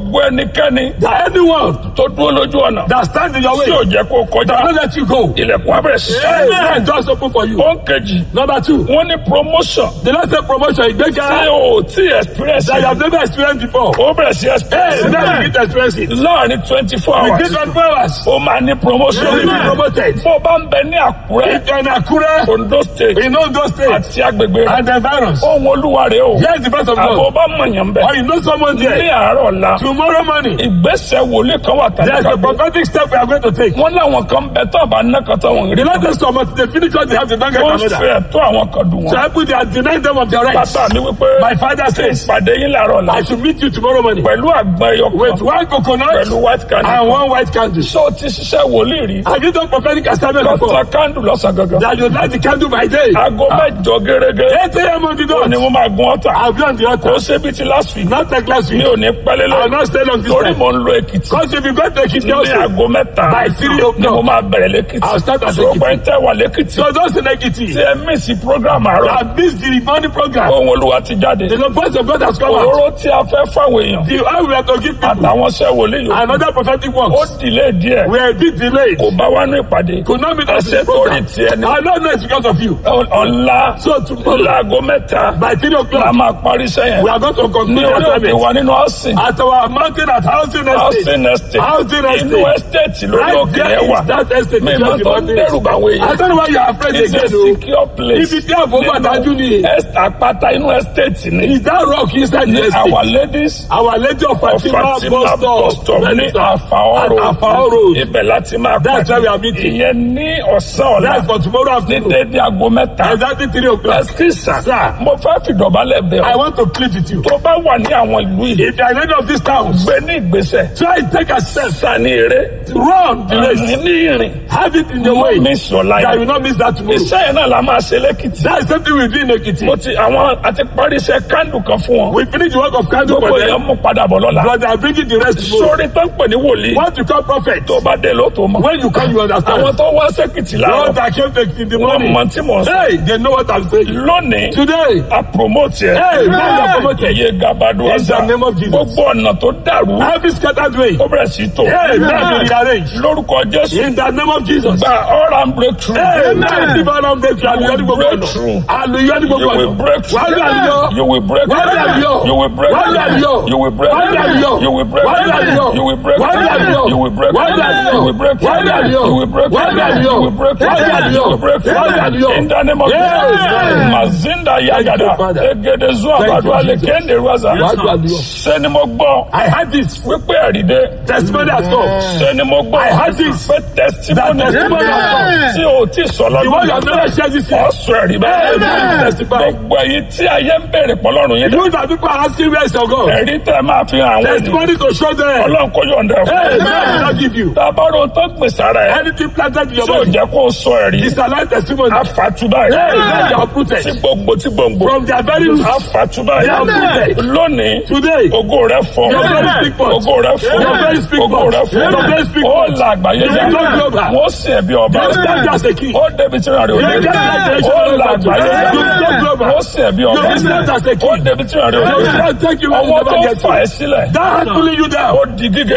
gbogbo ẹnikẹ́ni That anyone tó dúró lójú ọ̀nà that stand in your tí ò way, jẹ́ kó kọjá that will let you go. ilẹ̀kùn abẹ́rẹ́ sí. Amen. Just open for you. ó ń kejì Number two, wọ́n ní promotion the last day promotion is bigger tí o tí experience that you have never experienced before. ó bẹ̀rẹ̀ sí experience Hey, now you get to experience it. láàrin twenty four Within hours 24 hours, ó máa ní promotion you will be promoted. bó bá ń bẹ ní àkúrẹ́ If you're in Akure, ondo state in Ondo State, àti agbègbè rẹ̀ and the virus, ohun olúwa rẹ̀ o here's the voice of àbò God. bá mọ̀yàn bẹ̀ Or you know someone ní there. àárọ̀ ọ̀la Tomorrow morning, ìgbésẹ̀ wòlíì kan wà tàbí there's a kàgbé prophetic step we are going to take. wọ́n láwọn kan bẹ tó àbá nákàtà wọn rí The Lord says to us, they finish what they have to don't get wọ́n another. fẹ́ ẹ̀tọ́ àwọn kan dùn So wọn. I put they are denying them of their rights. bàbá mi wípé My father says, ìpàdé yín làárọ̀ ọ̀la I should meet you tomorrow morning pẹ̀lú àgbọn ẹyọ with kan one coconut pẹ̀lú white candle. and one white candle. ṣé o ti ṣiṣẹ́ wòlíì rí? Have you done prophetic assignment kọ́tà before? candle lọ́sàn gangan. That you light the candle by day. aago mẹ́jọ gẹ́gẹ́ 8 a.m. on the ni dot. mo máa gun ọ̀tà. I'll be on the kò altar. ṣe bí ti last week. Not like last mi week. ò ní pẹ́lẹ́ I'll lọ. not stay long this torí time. mo ń lo èkìtì. Because if you go to Ekiti ní also, aago mẹ́ta By three ni o'clock. mo máa bẹ̀rẹ̀ lẹ́kìtì. I'll start at sọ Ekiti. pé ń tẹ́ wà lẹ́kìtì. so those in Ekiti, tí ẹ mísì program àárọ̀. I missed the morning program. ohun olúwa ti jáde. The voice of God has come out. òróró tí a fẹ́ fáwọn èèyàn. The how we are to give people àtàwọn ṣẹ́ wòlíì yòókù. another prophetic ó works. dìlé díẹ̀. We are a bit delayed. kò bá wá ní ìpàdé. Could not meet us in Àṣẹ this program. torí tiẹ̀ ni. I don't know it's because of you. ọ̀la So tomorrow, láago mẹ́ta by 3 la o'clock, máa parí sẹ́yìn. we are going to ní conclude the orí òkè assignment. wa nínú ọ̀sìn. At our mountain at Housing Estate. housing estate. Housing inú Estate. estate lórí Right òkè there yẹn is wà. that estate. mi is máa just the tó ń mountain. dẹ́rù báwo I èèyàn. don't know why you are afraid it's a again. o. secure place. Ibi tí àbò bá dájú ni. Est- àpáta inú estate ni. Is that rock inside the ní estate? our ladies Our Lady of of Fatima Fatima bus bus stop. stop ní Àfàọ́ At road. Afao Road. ibẹ̀ láti máa That's where we are meeting. ìyẹn ní ọ̀sán ọ̀la. That's for tomorrow ní afternoon. dédé aago mẹ́ta. Exactly 3 o'clock. ẹsikísà Sir. mo fẹ́ fìdọ̀bálẹ̀ bẹ̀ I ọ́. want to plead with you. tó bá wà ní àwọn ìlú yìí. If you are in any of these towns, gbé ní ìgbésẹ̀. try take a step. sani eré. Run the race. ní ní ìrìn. Have it in your mo way. miss your life. That you will not miss that tomorrow. iṣẹ́ yẹn náà la máa ṣe lẹ́kìtì. That's something we do in Ekiti. mo ti àwọn àti parí iṣẹ́ kándù kan fún wọn. We finish the work of candle gbogbo for èèyàn them. mú padà bọ̀ lọ́la. But they are bringing the rest tomorrow. sórí tó ń pè ní wòlíì. What you call prophet. tó bá dé ló tó mọ̀. When you come, you understand. àwọn tó wá sẹ́kìtì Those láàárọ̀. that came to in the wọ́n morning. mọ tí mò ń sọ. Hey, they know what I'm saying. lónìí Today, a promote yẹ. Hey, now you are promoted. iye gabadu In ọ̀sà. the name of Jesus. gbogbo ọ̀nà tó dàrú. every scattered way. ó bẹ̀rẹ̀ sí tò. Hey, now be rearranged. lórúkọ jésù. In the name of Jesus. gba all round breakthrough. Hey, now see for them breakthrough. Hallelujah ní gbogbo ọ̀nà. Breakthrough. Hallelujah ní You gbogbo will ọ̀nà. break through. Wàá gbà yọ. You will break Wàá gbà through. yọ. You will break Wàá gbà through. yọ. You will break Wàá gbà through. yọ. You will break Wàá gbà through. yọ. You will break Wàá gbà through. yọ. You will break Wàá gbà through. yọ. You will break Wàá gbà through. yọ. You will break Wàá gbà through. yọ. You will break Wàá gbà through. yọ. You will break Wàá gbà through. yọ. In the name of Yes. Jesus. Mazinda Yagada. Father. Egede Zua Thank you, Badua Jesus. Lekende Raza. Wàá gbà yọ. Ṣé ni mo gbọ́? I had this. Wípé ẹ̀rìndé. Testimony has come. Ṣé ni mo gbọ́? I had this. Pé testimony That testimony has come. tí o ti sọ The one you have lọ́dún. never shared this year. Ọ̀sùn ẹ̀rí bẹ́ẹ̀. Amen. Testify. Gbogbo èyí tí ayé ń bèrè pọ̀lọ́run yín dá. You that people are asking where is your God. Ẹ̀rí tẹ́ máa fi hàn àwọn ènìyàn. Testimony to show them. Ọlọ́run kò yọ̀ǹda ẹ̀ Hey, fún man will not give you. Tábàrò tó gbìn sára ẹ̀ Anything planted in your tí ò body. jẹ́ kó o sọ ẹ̀rí. It's a life testimony. Àfàtúbà Hey, ẹ̀. let they are uprooted. Tí gbogbo tí gbòǹgbò. From their very roots. Àfàtúbà They are ẹ̀. uprooted. Lónìí. Today. Ògo rẹ̀ fọ́. Your very speak forth. Ògo rẹ̀ fọ́. Your very speak Ògo forth. rẹ̀ fọ́. Your very speak Ó forth. la àgbáyé You já. will not global. Wọ́n sì ẹ̀bí ọba. You will stand as a king. Ó débi tí ìrìn àrè òde. You will stand as a Ó la king. àgbáyé já. You will not global. Wọ́n sì ẹ̀bí ọba. You will stand as a king. Ó débi tí ìrìn àrè You will òde. stand take you where you Ọwọ́ never tó get fà to. ẹ́ sílẹ̀. That hand pulling you down. ó di gígé.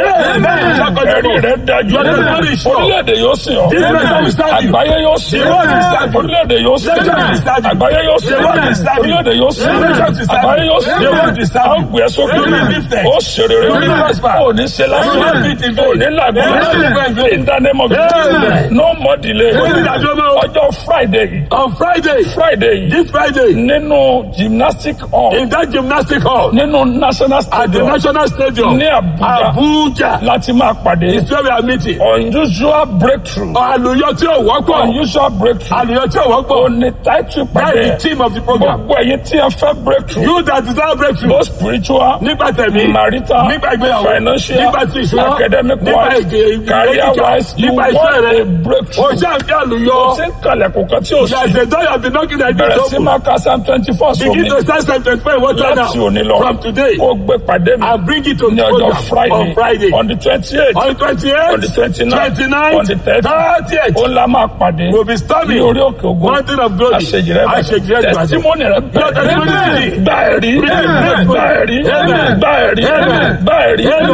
ẹ̀rí rẹ̀ dájú. Your testimony is sure. orílẹ̀-èdè yóò sìn ọ́. This nation will stand you. àgbáyé yóò sìn The world will stand ọ́. you. orílẹ̀-èdè yóò sìn The nation will stand ọ́. you. àgbáyé yóò sìn The ọ́. world will stand you. orílẹ̀-èdè yóò sìn The ọ́. nation will stand you. àgbáyé yóò sìn The world will stand ọ́. you. gbé sókè. You will be lifted. ó ṣeré You will prosper. ó ní ṣe lásán. You will be in vain. ó ní làgbọ́n. You will be in vain. in the name of Jesus. Amen. no more delay. Ó ní ìdájọ́ mọ́. ọjọ́ Friday yìí. On Friday, Friday yìí. this Friday, nínú gymnastic hall. in that gymnastic hall, nínú national at the stadium. National Stadium, ní Abuja. Abuja, láti máa pàdé. is where we are meeting. unusual breakthrough. Àlùyọ tí ò wọ́pọ̀. unusual breakthrough. Àlùyọ tí ò wọ́pọ̀. ó ní title That's pàdé. the theme of the program. gbogbo ẹ̀yin tí ẹ fẹ́ breakthrough. You that desire breakthrough. both spiritual. Nípa tẹ̀mí. marital. Nípa ìgbéyàwó. financial. Nípa ti ìṣúná. academic Nípa wise. èdè- career ìgbéyàwó. wise. you Nípa want iṣẹ́ rẹ. a breakthrough. O ṣe àfi àlùyọ. ó ti ń kalẹ̀kùn kan tí ó sì. There's a door you have been knocking at bẹ̀rẹ̀ the sí open. máa ka psalm twenty four Begin sómi. to start Psalm 25 what right láti now. òní lọ. From today. kó gbé pàdé mi. And bring it to ní the ọjọ́ program Friday. on Friday. on the twenty eight. On the 28th, on the twenty nine. 29th, on the thirty. 30th. ó la máa pàdé. We'll be storming. ní orí òkè ògùn. Mountain of glory. àṣejì rẹ bàjẹ́. Àṣejì rẹ bàjẹ́. testimony rẹ Your testimony bàjẹ́. is gba ẹ̀rí. Amen. gba ẹ̀rí. Amen. gba ẹ̀rí. Amen. gba ẹ̀rí. Amen.